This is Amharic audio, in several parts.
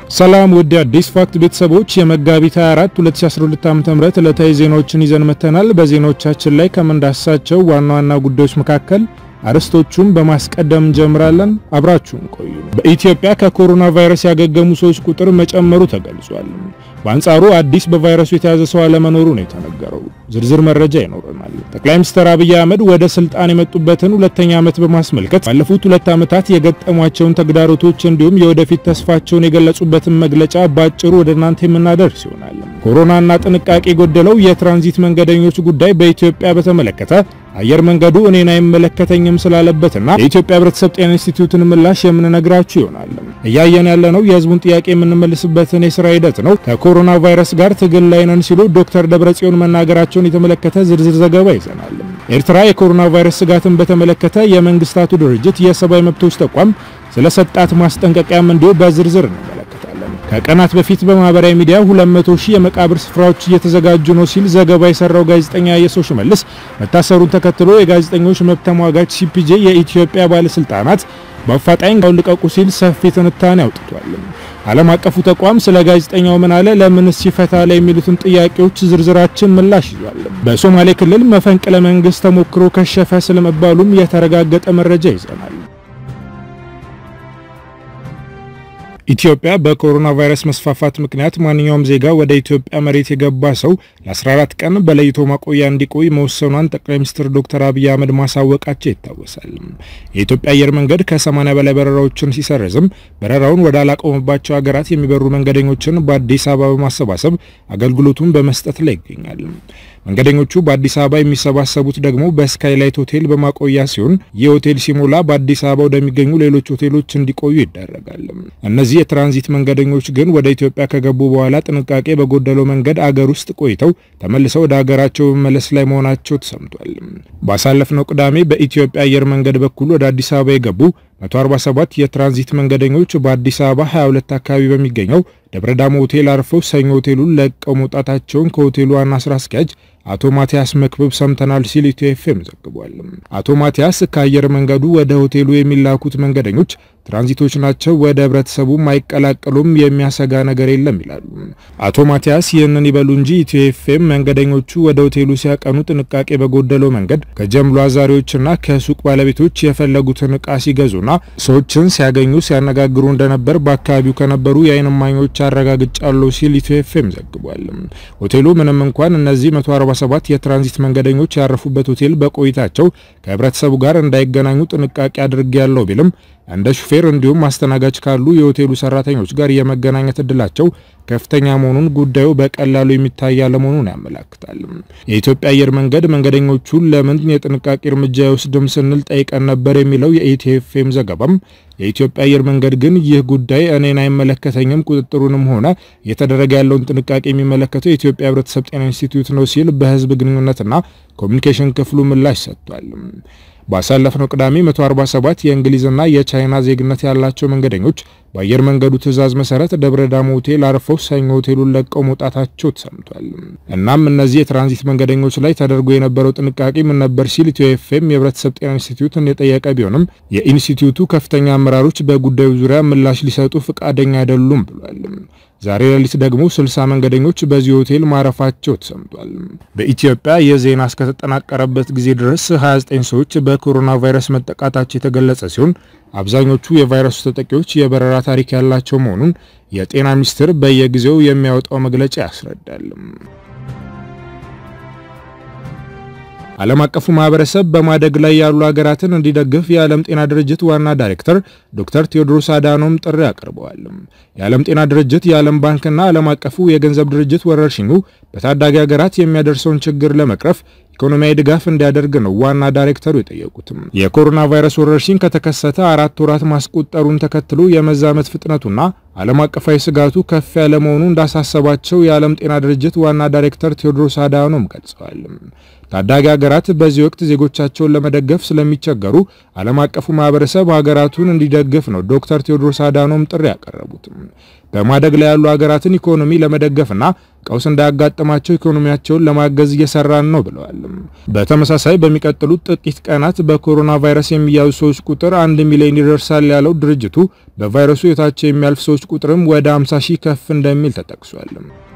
ሰላም ውድ አዲስ ፋክት ቤተሰቦች የመጋቢት 24 2012 ዓ.ም ዕለታዊ ዜናዎችን ይዘን መተናል። በዜናዎቻችን ላይ ከምንዳስሳቸው ዋና ዋና ጉዳዮች መካከል አርዕስቶቹን በማስቀደም እንጀምራለን። አብራችሁን ቆዩ። በኢትዮጵያ ከኮሮና ቫይረስ ያገገሙ ሰዎች ቁጥር መጨመሩ ተገልጿል። በአንጻሩ አዲስ በቫይረሱ የተያዘ ሰው አለመኖሩ ነው የተነገረው። ዝርዝር መረጃ ይኖረናል። ጠቅላይ ሚኒስትር አብይ አህመድ ወደ ስልጣን የመጡበትን ሁለተኛ ዓመት በማስመልከት ባለፉት ሁለት ዓመታት የገጠሟቸውን ተግዳሮቶች እንዲሁም የወደፊት ተስፋቸውን የገለጹበትን መግለጫ ባጭሩ ወደ እናንተ የምናደርስ ይሆናል። ኮሮናና ጥንቃቄ የጎደለው የትራንዚት መንገደኞች ጉዳይ በኢትዮጵያ በተመለከተ አየር መንገዱ እኔን አይመለከተኝም ስላለበትና የኢትዮጵያ ሕብረተሰብ ጤና ኢንስቲትዩትን ምላሽ የምንነግራችሁ ይሆናል። እያየን ያለነው የሕዝቡን ጥያቄ የምንመልስበትን የስራ ሂደት ነው። ከኮሮና ቫይረስ ጋር ትግል ላይ ነን ሲሉ ዶክተር ደብረጽዮን መናገራቸውን የተመለከተ ዝርዝር ዘገባ ይዘናል። ኤርትራ የኮሮና ቫይረስ ስጋትን በተመለከተ የመንግስታቱ ድርጅት የሰብአዊ መብቶች ተቋም ስለሰጣት ማስጠንቀቂያም እንዲሁ በዝርዝር እንመለከታለን። ከቀናት በፊት በማህበራዊ ሚዲያ 200 ሺህ የመቃብር ስፍራዎች እየተዘጋጁ ነው ሲል ዘገባ የሰራው ጋዜጠኛ የሰው ሽመልስ መታሰሩን ተከትሎ የጋዜጠኞች መብት ተሟጋች ሲፒጄ የኢትዮጵያ ባለስልጣናት በአፋጣኝ ልቀቁ ሲል ሰፊ ትንታኔ አውጥቷል። ዓለም አቀፉ ተቋም ስለ ጋዜጠኛው ምን አለ፣ ለምንስ ይፈታል የሚሉትን ጥያቄዎች ዝርዝራችን ምላሽ ይዟል። በሶማሌ ክልል መፈንቅለ መንግስት ተሞክሮ ከሸፈ ስለመባሉም የተረጋገጠ መረጃ ይዘናል። ኢትዮጵያ በኮሮና ቫይረስ መስፋፋት ምክንያት ማንኛውም ዜጋ ወደ ኢትዮጵያ መሬት የገባ ሰው ለ14 ቀን በለይቶ ማቆያ እንዲቆይ መወሰኗን ጠቅላይ ሚኒስትር ዶክተር አብይ አህመድ ማሳወቃቸው ይታወሳል። የኢትዮጵያ አየር መንገድ ከ80 በላይ በረራዎችን ሲሰርዝም በረራውን ወደ አላቆመባቸው ሀገራት የሚበሩ መንገደኞችን በአዲስ አበባ በማሰባሰብ አገልግሎቱን በመስጠት ላይ ይገኛል። መንገደኞቹ በአዲስ አበባ የሚሰባሰቡት ደግሞ በስካይላይት ሆቴል በማቆያ ሲሆን ይህ ሆቴል ሲሞላ በአዲስ አበባ ወደሚገኙ ሌሎች ሆቴሎች እንዲቆዩ ይደረጋል። እነዚህ የትራንዚት መንገደኞች ግን ወደ ኢትዮጵያ ከገቡ በኋላ ጥንቃቄ በጎደለው መንገድ አገር ውስጥ ቆይተው ተመልሰው ወደ ሀገራቸው በመመለስ ላይ መሆናቸው ተሰምቷል። ባሳለፍነው ቅዳሜ በኢትዮጵያ አየር መንገድ በኩል ወደ አዲስ አበባ የገቡ 147 የትራንዚት መንገደኞች በአዲስ አበባ 22 አካባቢ በሚገኘው ደብረ ዳሞ ሆቴል አርፈው ሰኞ ሆቴሉን ለቀው መውጣታቸውን ከሆቴሉ ዋና ስራ አስኪያጅ አቶ ማቲያስ መክብብ ሰምተናል ሲል ኢትዮ ኤፍኤም ዘግቧል። አቶ ማቲያስ ከአየር መንገዱ ወደ ሆቴሉ የሚላኩት መንገደኞች ትራንዚቶች ናቸው፣ ወደ ህብረተሰቡም አይቀላቀሉም፣ የሚያሰጋ ነገር የለም ይላሉ። አቶ ማቲያስ ይህንን ይበሉ እንጂ ኢትዮ ኤፍኤም መንገደኞቹ ወደ ሆቴሉ ሲያቀኑ ጥንቃቄ በጎደለው መንገድ ከጀምሎ አዛሪዎችና ከሱቅ ባለቤቶች የፈለጉትን እቃ ሲገዙና ሰዎችን ሲያገኙ ሲያነጋግሩ እንደነበር በአካባቢው ከነበሩ የዓይን እማኞች አረጋግጫለሁ ሲል ኢትዮ ኤፍኤም ዘግቧል። ሆቴሉ ምንም እንኳን እነዚህ 147 የትራንዚት መንገደኞች ያረፉበት ሆቴል በቆይታቸው ከህብረተሰቡ ጋር እንዳይገናኙ ጥንቃቄ አድርጌያለሁ ቢልም እንደ ሹፌር እንዲሁም አስተናጋጅ ካሉ የሆቴሉ ሰራተኞች ጋር የመገናኘት እድላቸው ከፍተኛ መሆኑን ጉዳዩ በቀላሉ የሚታይ አለመሆኑን ያመላክታል። የኢትዮጵያ አየር መንገድ መንገደኞቹን ለምን የጥንቃቄ እርምጃ አይወስድም ስንል ጠይቀን ነበር የሚለው የኢትዮ ኤፍኤም ዘገባም የኢትዮጵያ አየር መንገድ ግን ይህ ጉዳይ እኔን አይመለከተኝም፣ ቁጥጥሩንም ሆነ እየተደረገ ያለውን ጥንቃቄ የሚመለከተው የኢትዮጵያ ሕብረተሰብ ጤና ኢንስቲትዩት ነው ሲል በህዝብ ግንኙነትና ኮሚኒኬሽን ክፍሉ ምላሽ ሰጥቷል። ባሳለፍነው ቅዳሜ 147 የእንግሊዝና የቻይና ዜግነት ያላቸው መንገደኞች በአየር መንገዱ ትዕዛዝ መሰረት ደብረ ዳሞ ሆቴል አርፈው ሰኞ ሆቴሉን ለቀው መውጣታቸው ተሰምቷል። እናም እነዚህ የትራንዚት መንገደኞች ላይ ተደርጎ የነበረው ጥንቃቄ ምን ነበር ሲል ኢትዮ ኤፍኤም የህብረተሰብ ጤና ኢንስቲትዩትን የጠየቀ ቢሆንም የኢንስቲትዩቱ ከፍተኛ አመራሮች በጉዳዩ ዙሪያ ምላሽ ሊሰጡ ፈቃደኛ አይደሉም ብሏል። ዛሬ ሌሊት ደግሞ 60 መንገደኞች በዚህ ሆቴል ማረፋቸው ተሰምቷል። በኢትዮጵያ የዜና እስከተጠናቀረበት ጊዜ ድረስ 29 ሰዎች በኮሮና ቫይረስ መጠቃታቸው የተገለጸ ሲሆን አብዛኞቹ የቫይረሱ ተጠቂዎች የበረራ ታሪክ ያላቸው መሆኑን የጤና ሚኒስቴር በየጊዜው የሚያወጣው መግለጫ ያስረዳል። ዓለም አቀፉ ማህበረሰብ በማደግ ላይ ያሉ ሀገራትን እንዲደግፍ የዓለም ጤና ድርጅት ዋና ዳይሬክተር ዶክተር ቴዎድሮስ አዳኖም ጥሪ አቅርበዋል። የዓለም ጤና ድርጅት፣ የዓለም ባንክና ዓለም አቀፉ የገንዘብ ድርጅት ወረርሽኙ በታዳጊ ሀገራት የሚያደርሰውን ችግር ለመቅረፍ ኢኮኖሚያዊ ድጋፍ እንዲያደርግ ነው ዋና ዳይሬክተሩ የጠየቁትም። የኮሮና ቫይረስ ወረርሽኝ ከተከሰተ አራት ወራት ማስቆጠሩን ተከትሎ የመዛመት ፍጥነቱና ዓለም አቀፋዊ ስጋቱ ከፍ ያለ መሆኑ እንዳሳሰባቸው የዓለም ጤና ድርጅት ዋና ዳይሬክተር ቴዎድሮስ አዳኖም ገልጸዋል። ታዳጊ ሀገራት በዚህ ወቅት ዜጎቻቸውን ለመደገፍ ስለሚቸገሩ ዓለም አቀፉ ማህበረሰብ ሀገራቱን እንዲደግፍ ነው ዶክተር ቴዎድሮስ አዳኖም ጥሪ ያቀረቡት። በማደግ ላይ ያሉ ሀገራትን ኢኮኖሚ ለመደገፍና ቀውስ እንዳያጋጥማቸው ኢኮኖሚያቸውን ለማገዝ እየሰራን ነው ብለዋል። በተመሳሳይ በሚቀጥሉት ጥቂት ቀናት በኮሮና ቫይረስ የሚያዙ ሰዎች ቁጥር አንድ ሚሊዮን ይደርሳል ያለው ድርጅቱ በቫይረሱ የታቸው የሚያልፍ ሰዎች ቁጥርም ወደ 50 ሺህ ከፍ እንደሚል ተጠቅሷል።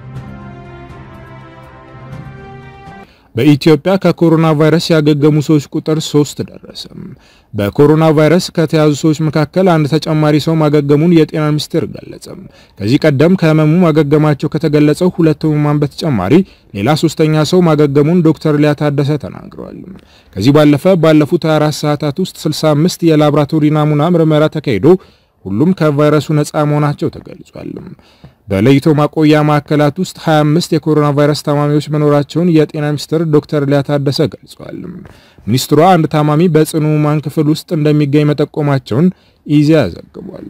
በኢትዮጵያ ከኮሮና ቫይረስ ያገገሙ ሰዎች ቁጥር ሶስት ደረሰ። በኮሮና ቫይረስ ከተያዙ ሰዎች መካከል አንድ ተጨማሪ ሰው ማገገሙን የጤና ሚኒስቴር ገለጸ። ከዚህ ቀደም ከህመሙ ማገገማቸው ከተገለጸው ሁለት ህሙማን በተጨማሪ ሌላ ሶስተኛ ሰው ማገገሙን ዶክተር ሊያ ታደሰ ተናግረዋል። ከዚህ ባለፈ ባለፉት 24 ሰዓታት ውስጥ 65 የላቦራቶሪ ናሙና ምርመራ ተካሂዶ ሁሉም ከቫይረሱ ነፃ መሆናቸው ተገልጿል። በለይቶ ማቆያ ማዕከላት ውስጥ 25 የኮሮና ቫይረስ ታማሚዎች መኖራቸውን የጤና ሚኒስትር ዶክተር ሊያ ታደሰ ገልጸዋል። ሚኒስትሯ አንድ ታማሚ በጽኑ ህሙማን ክፍል ውስጥ እንደሚገኝ መጠቆማቸውን ኢዜአ ዘግቧል።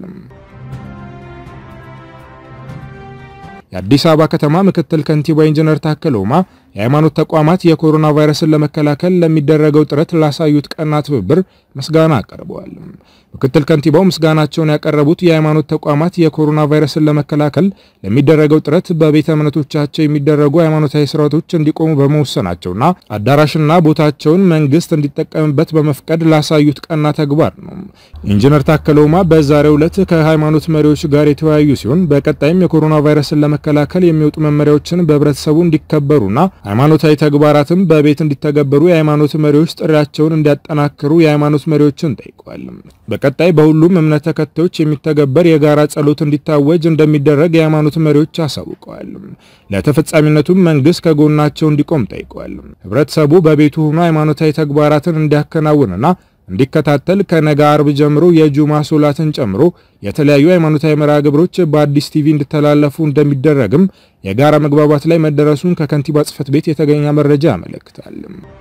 የአዲስ አበባ ከተማ ምክትል ከንቲባ ኢንጂነር ታከለ ኡማ የሃይማኖት ተቋማት የኮሮና ቫይረስን ለመከላከል ለሚደረገው ጥረት ላሳዩት ቀና ትብብር ምስጋና አቀርበዋል። ምክትል ከንቲባው ምስጋናቸውን ያቀረቡት የሃይማኖት ተቋማት የኮሮና ቫይረስን ለመከላከል ለሚደረገው ጥረት በቤተ እምነቶቻቸው የሚደረጉ ሃይማኖታዊ ስርዓቶች እንዲቆሙ በመወሰናቸውና አዳራሽና ቦታቸውን መንግስት እንዲጠቀምበት በመፍቀድ ላሳዩት ቀና ተግባር ነው። ኢንጂነር ታከለ ኡማ በዛሬው ዕለት ከሃይማኖት መሪዎች ጋር የተወያዩ ሲሆን በቀጣይም የኮሮና ቫይረስን ለመከላከል የሚወጡ መመሪያዎችን በህብረተሰቡ እንዲከበሩና ሃይማኖታዊ ተግባራትም በቤት እንዲተገበሩ የሃይማኖት መሪዎች ጥሪያቸውን እንዲያጠናክሩ የሃይማኖት መሪዎችን ጠይቀዋል። በቀጣይ በሁሉም እምነት ተከታዮች የሚተገበር የጋራ ጸሎት እንዲታወጅ እንደሚደረግ የሃይማኖት መሪዎች አሳውቀዋል። ለተፈጻሚነቱም መንግስት ከጎናቸው እንዲቆም ጠይቀዋል። ህብረተሰቡ በቤቱ ሆኖ ሃይማኖታዊ ተግባራትን እንዲያከናውንና እንዲከታተል ከነገ አርብ ጀምሮ የጁማ ሶላትን ጨምሮ የተለያዩ ሃይማኖታዊ መርሃ ግብሮች በአዲስ ቲቪ እንዲተላለፉ እንደሚደረግም የጋራ መግባባት ላይ መደረሱን ከከንቲባ ጽህፈት ቤት የተገኘ መረጃ ያመለክታል።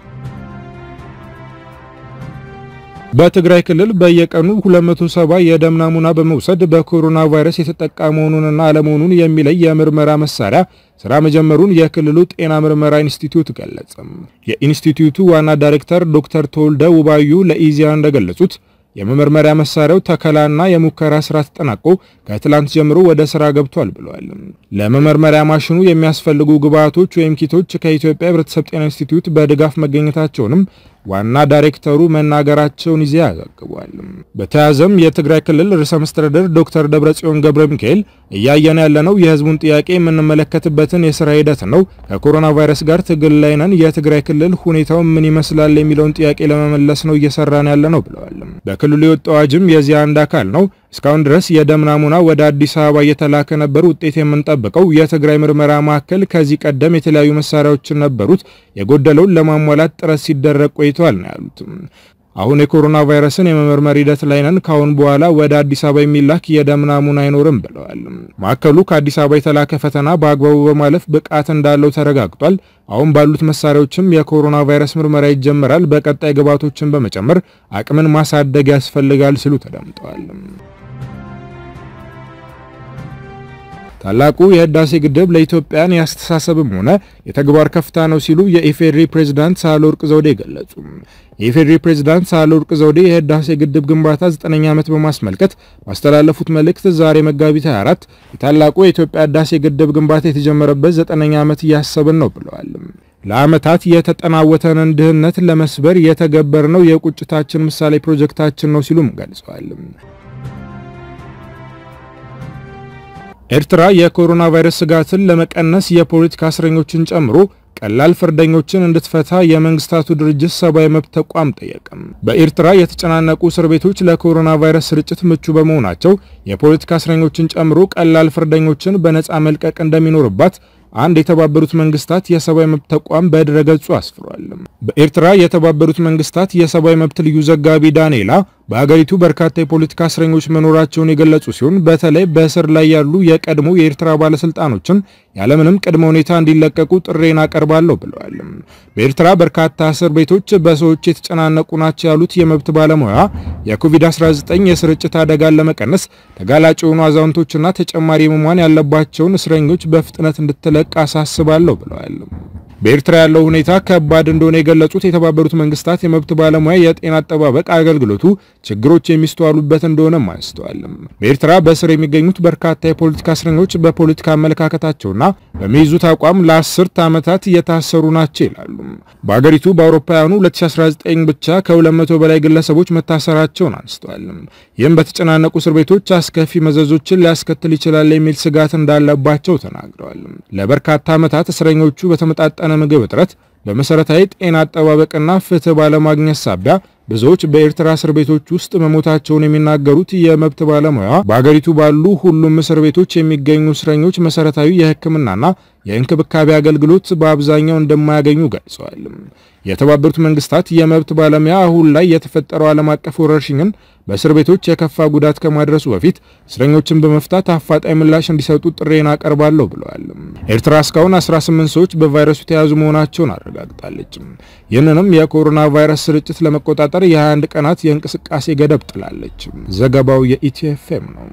በትግራይ ክልል በየቀኑ 270 የደም ናሙና በመውሰድ በኮሮና ቫይረስ የተጠቃ መሆኑንና አለመሆኑን የሚለይ የምርመራ መሳሪያ ስራ መጀመሩን የክልሉ ጤና ምርመራ ኢንስቲትዩት ገለጸ። የኢንስቲትዩቱ ዋና ዳይሬክተር ዶክተር ተወልደ ውባዩ ለኢዜአ እንደገለጹት የመመርመሪያ መሳሪያው ተከላና የሙከራ ስራ ተጠናቆ ከትላንት ጀምሮ ወደ ስራ ገብቷል ብለዋል። ለመመርመሪያ ማሽኑ የሚያስፈልጉ ግብአቶች ወይም ኪቶች ከኢትዮጵያ ሕብረተሰብ ጤና ኢንስቲትዩት በድጋፍ መገኘታቸውንም ዋና ዳይሬክተሩ መናገራቸውን ይዘው ያዘግቧል። በተያያዘም የትግራይ ክልል ርዕሰ መስተዳድር ዶክተር ደብረጽዮን ገብረ ሚካኤል እያየን ያለነው የህዝቡን ጥያቄ የምንመለከትበትን የስራ ሂደት ነው። ከኮሮና ቫይረስ ጋር ትግል ላይ ነን። የትግራይ ክልል ሁኔታው ምን ይመስላል የሚለውን ጥያቄ ለመመለስ ነው እየሰራን ያለ ነው ብለዋል። በክልሉ የወጣው አዋጅም የዚህ አንድ አካል ነው። እስካሁን ድረስ የደም ናሙና ወደ አዲስ አበባ እየተላከ ነበር። ውጤት የምንጠብቀው የትግራይ ምርመራ ማዕከል ከዚህ ቀደም የተለያዩ መሳሪያዎችን ነበሩት። የጎደለውን ለማሟላት ጥረት ሲደረግ ቆይተዋል ነው ያሉት። አሁን የኮሮና ቫይረስን የመመርመር ሂደት ላይ ነን። ካሁን በኋላ ወደ አዲስ አበባ የሚላክ የደም ናሙና አይኖርም ብለዋል። ማዕከሉ ከአዲስ አበባ የተላከ ፈተና በአግባቡ በማለፍ ብቃት እንዳለው ተረጋግጧል። አሁን ባሉት መሳሪያዎችም የኮሮና ቫይረስ ምርመራ ይጀምራል። በቀጣይ ግብዓቶችን በመጨመር አቅምን ማሳደግ ያስፈልጋል ሲሉ ተደምጠዋል። ታላቁ የህዳሴ ግድብ ለኢትዮጵያን የአስተሳሰብም ሆነ የተግባር ከፍታ ነው ሲሉ የኢፌዴሪ ፕሬዝዳንት ሳህለወርቅ ዘውዴ ገለጹ። የኢፌዴሪ ፕሬዝዳንት ሳህለወርቅ ዘውዴ የህዳሴ ግድብ ግንባታ 9ኛ ዓመት በማስመልከት ባስተላለፉት መልእክት ዛሬ መጋቢት 24 የታላቁ የኢትዮጵያ ህዳሴ ግድብ ግንባታ የተጀመረበት 9ኛ ዓመት እያሰብን ነው ብለዋል። ለዓመታት የተጠናወተንን ድህነት ለመስበር የተገበርነው የቁጭታችን ምሳሌ ፕሮጀክታችን ነው ሲሉም ገልጸዋል። ኤርትራ የኮሮና ቫይረስ ስጋትን ለመቀነስ የፖለቲካ እስረኞችን ጨምሮ ቀላል ፍርደኞችን እንድትፈታ የመንግስታቱ ድርጅት ሰብአዊ መብት ተቋም ጠየቀም። በኤርትራ የተጨናነቁ እስር ቤቶች ለኮሮና ቫይረስ ስርጭት ምቹ በመሆናቸው የፖለቲካ እስረኞችን ጨምሮ ቀላል ፍርደኞችን በነፃ መልቀቅ እንደሚኖርባት አንድ የተባበሩት መንግስታት የሰብአዊ መብት ተቋም በድረገጹ አስፍሯል። በኤርትራ የተባበሩት መንግስታት የሰብአዊ መብት ልዩ ዘጋቢ ዳንኤላ በሀገሪቱ በርካታ የፖለቲካ እስረኞች መኖራቸውን የገለጹ ሲሆን በተለይ በእስር ላይ ያሉ የቀድሞ የኤርትራ ባለስልጣኖችን ያለምንም ቅድመ ሁኔታ እንዲለቀቁ ጥሬን አቀርባለሁ ብለዋል። በኤርትራ በርካታ እስር ቤቶች በሰዎች የተጨናነቁ ናቸው ያሉት የመብት ባለሙያ የኮቪድ-19 የስርጭት አደጋን ለመቀነስ ተጋላጭ የሆኑ አዛውንቶችና ተጨማሪ ህሙማን ያለባቸውን እስረኞች በፍጥነት እንድትለቅ አሳስባለሁ ብለዋል። በኤርትራ ያለው ሁኔታ ከባድ እንደሆነ የገለጹት የተባበሩት መንግስታት የመብት ባለሙያ የጤና አጠባበቅ አገልግሎቱ ችግሮች የሚስተዋሉበት እንደሆነም አንስተዋል። በኤርትራ በእስር የሚገኙት በርካታ የፖለቲካ እስረኞች በፖለቲካ አመለካከታቸውና በሚይዙት አቋም ለአስርት ዓመታት እየታሰሩ ናቸው ይላሉ። በአገሪቱ በአውሮፓውያኑ 2019 ብቻ ከ200 በላይ ግለሰቦች መታሰራቸውን አንስተዋል። ይህም በተጨናነቁ እስር ቤቶች አስከፊ መዘዞችን ሊያስከትል ይችላል የሚል ስጋት እንዳለባቸው ተናግረዋል። ለበርካታ ዓመታት እስረኞቹ በተመጣጠነ ምግብ እጥረት በመሰረታዊ ጤና አጠባበቅና ፍትህ ባለማግኘት ሳቢያ ብዙዎች በኤርትራ እስር ቤቶች ውስጥ መሞታቸውን የሚናገሩት የመብት ባለሙያ በአገሪቱ ባሉ ሁሉም እስር ቤቶች የሚገኙ እስረኞች መሰረታዊ የሕክምናና የእንክብካቤ አገልግሎት በአብዛኛው እንደማያገኙ ገልጸዋል። የተባበሩት መንግስታት የመብት ባለሙያ አሁን ላይ የተፈጠረው ዓለም አቀፍ ወረርሽኝን በእስር ቤቶች የከፋ ጉዳት ከማድረሱ በፊት እስረኞችን በመፍታት አፋጣኝ ምላሽ እንዲሰጡ ጥሬን አቀርባለሁ ብለዋል። ኤርትራ እስካሁን 18 ሰዎች በቫይረሱ የተያዙ መሆናቸውን አረጋግጣለች። ይህንንም የኮሮና ቫይረስ ስርጭት ለመቆጣጠር የ21 ቀናት የእንቅስቃሴ ገደብ ጥላለች። ዘገባው የኢቲኤፍኤም ነው።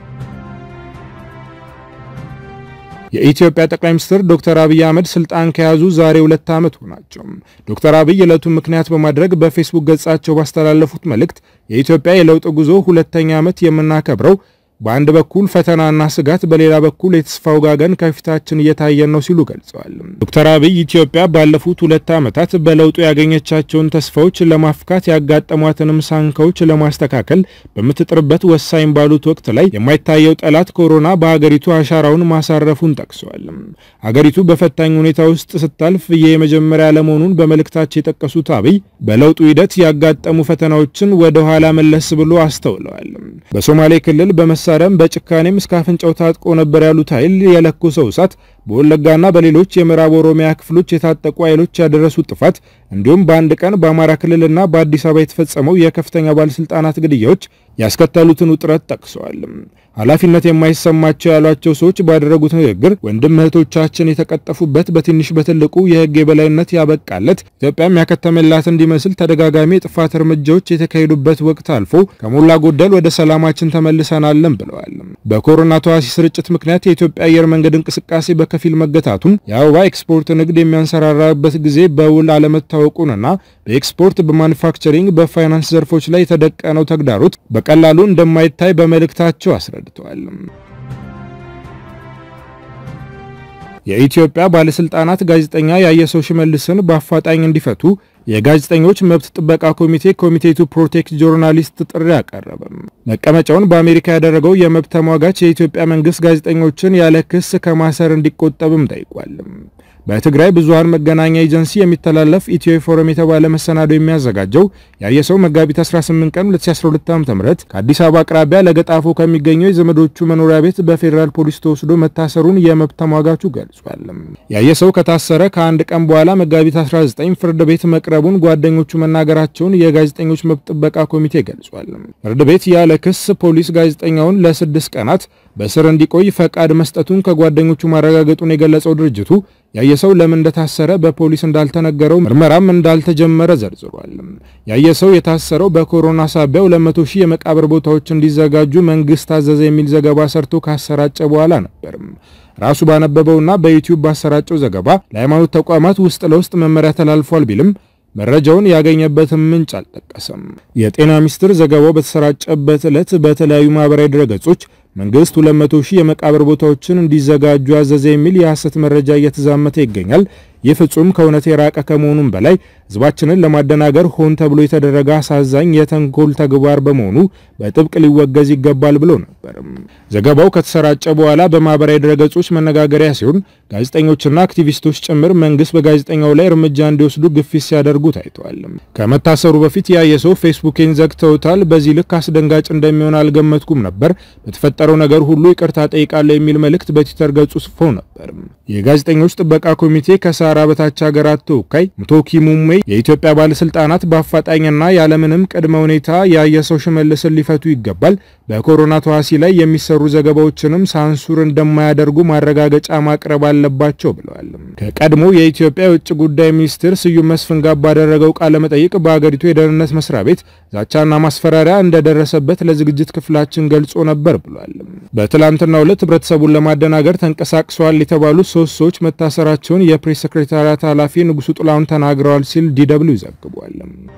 የኢትዮጵያ ጠቅላይ ሚኒስትር ዶክተር አብይ አህመድ ስልጣን ከያዙ ዛሬ ሁለት ዓመት ሆናቸው። ዶክተር አብይ ዕለቱን ምክንያት በማድረግ በፌስቡክ ገጻቸው ባስተላለፉት መልእክት የኢትዮጵያ የለውጥ ጉዞ ሁለተኛ ዓመት የምናከብረው በአንድ በኩል ፈተናና ስጋት፣ በሌላ በኩል የተስፋ ውጋገን ከፊታችን እየታየን ነው ሲሉ ገልጸዋል። ዶክተር አብይ ኢትዮጵያ ባለፉት ሁለት ዓመታት በለውጡ ያገኘቻቸውን ተስፋዎች ለማፍካት ያጋጠሟትንም ሳንካዎች ለማስተካከል በምትጥርበት ወሳኝ ባሉት ወቅት ላይ የማይታየው ጠላት ኮሮና በሀገሪቱ አሻራውን ማሳረፉን ጠቅሰዋል። ሀገሪቱ በፈታኝ ሁኔታ ውስጥ ስታልፍ ይህ የመጀመሪያ ለመሆኑን በመልእክታቸው የጠቀሱት አብይ በለውጡ ሂደት ያጋጠሙ ፈተናዎችን ወደ ኋላ መለስ ብሎ አስተውለዋል። በሶማሌ ክልል በመሳ መሳሪያም በጭካኔም እስከ አፍንጫው ታጥቆ ነበር ያሉት ኃይል የለኮሰው እሳት በወለጋና በሌሎች የምዕራብ ኦሮሚያ ክፍሎች የታጠቁ ኃይሎች ያደረሱት ጥፋት እንዲሁም በአንድ ቀን በአማራ ክልልና በአዲስ አበባ የተፈጸመው የከፍተኛ ባለስልጣናት ግድያዎች ያስከተሉትን ውጥረት ጠቅሰዋል። ኃላፊነት የማይሰማቸው ያሏቸው ሰዎች ባደረጉት ንግግር ወንድም እህቶቻችን የተቀጠፉበት በትንሽ በትልቁ የሕግ የበላይነት ያበቃለት ኢትዮጵያም ያከተመላት እንዲመስል ተደጋጋሚ የጥፋት እርምጃዎች የተካሄዱበት ወቅት አልፎ ከሞላ ጎደል ወደ ሰላማችን ተመልሰናለን ብለዋል። በኮሮና ተዋሲ ስርጭት ምክንያት የኢትዮጵያ አየር መንገድ እንቅስቃሴ በከፊል መገታቱን የአበባ ኤክስፖርት ንግድ የሚያንሰራራበት ጊዜ በውል አለመታወቁንና በኤክስፖርት በማኑፋክቸሪንግ በፋይናንስ ዘርፎች ላይ የተደቀነው ተግዳሮት በቀላሉ እንደማይታይ በመልእክታቸው አስረድተዋል። የኢትዮጵያ ባለስልጣናት ጋዜጠኛ ያየሰው ሽመልስን በአፋጣኝ እንዲፈቱ የጋዜጠኞች መብት ጥበቃ ኮሚቴ ኮሚቴ ቱ ፕሮቴክት ጆርናሊስት ጥሪ አቀረበ። መቀመጫውን በአሜሪካ ያደረገው የመብት ተሟጋች የኢትዮጵያ መንግስት ጋዜጠኞችን ያለ ክስ ከማሰር እንዲቆጠብም ጠይቋል። በትግራይ ብዙሃን መገናኛ ኤጀንሲ የሚተላለፍ ኢትዮ ፎረም የተባለ መሰናዶ የሚያዘጋጀው ያየሰው መጋቢት 18 ቀን 2012 ዓ.ም ከአዲስ አበባ አቅራቢያ ለገጣፎ ከሚገኘው የዘመዶቹ መኖሪያ ቤት በፌዴራል ፖሊስ ተወስዶ መታሰሩን የመብት ተሟጋቹ ገልጿል። ያየሰው ከታሰረ ከአንድ ቀን በኋላ መጋቢት 19 ፍርድ ቤት መቅረቡን ጓደኞቹ መናገራቸውን የጋዜጠኞች መብት ጥበቃ ኮሚቴ ገልጿል። ፍርድ ቤት ያለ ክስ ፖሊስ ጋዜጠኛውን ለስድስት ቀናት በስር እንዲቆይ ፈቃድ መስጠቱን ከጓደኞቹ ማረጋገጡን የገለጸው ድርጅቱ ያየሰው ለምን እንደታሰረ በፖሊስ እንዳልተነገረው ምርመራም እንዳልተጀመረ ዘርዝሯል። ያየሰው የታሰረው በኮሮና ሳቢያ 200 ሺህ የመቃብር ቦታዎች እንዲዘጋጁ መንግስት አዘዘ የሚል ዘገባ ሰርቶ ካሰራጨ በኋላ ነበር። ራሱ ባነበበውና በዩቲዩብ ባሰራጨው ዘገባ ለሃይማኖት ተቋማት ውስጥ ለውስጥ መመሪያ ተላልፏል ቢልም መረጃውን ያገኘበትን ምንጭ አልጠቀሰም። የጤና ሚኒስቴር ዘገባው በተሰራጨበት ዕለት በተለያዩ ማህበራዊ ድረገጾች መንግስት 200 ሺህ የመቃብር ቦታዎችን እንዲዘጋጁ አዘዘ የሚል የሐሰት መረጃ እየተዛመተ ይገኛል። ይህ ፍጹም ከእውነት የራቀ ከመሆኑም በላይ ህዝባችንን ለማደናገር ሆን ተብሎ የተደረገ አሳዛኝ የተንኮል ተግባር በመሆኑ በጥብቅ ሊወገዝ ይገባል ብሎ ነበር። ዘገባው ከተሰራጨ በኋላ በማህበራዊ ድረገጾች መነጋገሪያ ሲሆን ጋዜጠኞችና አክቲቪስቶች ጭምር መንግስት በጋዜጠኛው ላይ እርምጃ እንዲወስዱ ግፊት ሲያደርጉ ታይተዋል። ከመታሰሩ በፊት ያየ ሰው ፌስቡኬን ዘግተውታል፣ በዚህ ልክ አስደንጋጭ እንደሚሆን አልገመትኩም ነበር፣ በተፈጠረው ነገር ሁሉ ይቅርታ ጠይቃለሁ የሚል መልእክት በትዊተር ገጹ ጽፎ ነበር። የጋዜጠኞች ጥበቃ ኮሚቴ ከሳራ በታች ሀገራት ተወካይ ሙቶኪ ሙሜ የኢትዮጵያ ባለስልጣናት በአፋጣኝና ያለምንም ቅድመ ሁኔታ ያየሰው ሽመልስን ሊፈቱ ይገባል፣ በኮሮና ተዋሲ ላይ የሚሰሩ የሚሰሩ ዘገባዎችንም ሳንሱር እንደማያደርጉ ማረጋገጫ ማቅረብ አለባቸው ብለዋል። ከቀድሞ የኢትዮጵያ የውጭ ጉዳይ ሚኒስትር ስዩም መስፍን ጋር ባደረገው ቃለ መጠይቅ በአገሪቱ የደህንነት መስሪያ ቤት ዛቻና ማስፈራሪያ እንደደረሰበት ለዝግጅት ክፍላችን ገልጾ ነበር ብሏል። በትላንትናው ዕለት ህብረተሰቡን ለማደናገር ተንቀሳቅሰዋል የተባሉ ሶስት ሰዎች መታሰራቸውን የፕሬስ ሴክሬታሪያት ኃላፊ ንጉሱ ጥላሁን ተናግረዋል ሲል ዲደብሊው ዘግቧል።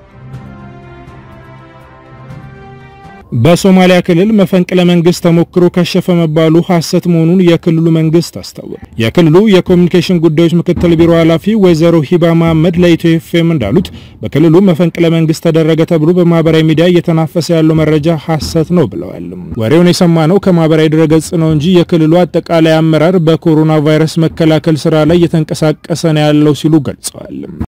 በሶማሊያ ክልል መፈንቅለ መንግስት ተሞክሮ ከሸፈ መባሉ ሐሰት መሆኑን የክልሉ መንግስት አስታወቀ። የክልሉ የኮሚኒኬሽን ጉዳዮች ምክትል ቢሮ ኃላፊ ወይዘሮ ሂባ መሐመድ ለኢትዮ ኤፍኤም እንዳሉት በክልሉ መፈንቅለ መንግስት ተደረገ ተብሎ በማህበራዊ ሚዲያ እየተናፈሰ ያለው መረጃ ሐሰት ነው ብለዋል። ወሬውን የሰማነው ከማህበራዊ ድረገጽ ነው እንጂ የክልሉ አጠቃላይ አመራር በኮሮና ቫይረስ መከላከል ስራ ላይ እየተንቀሳቀሰ ነው ያለው ሲሉ ገልጸዋል።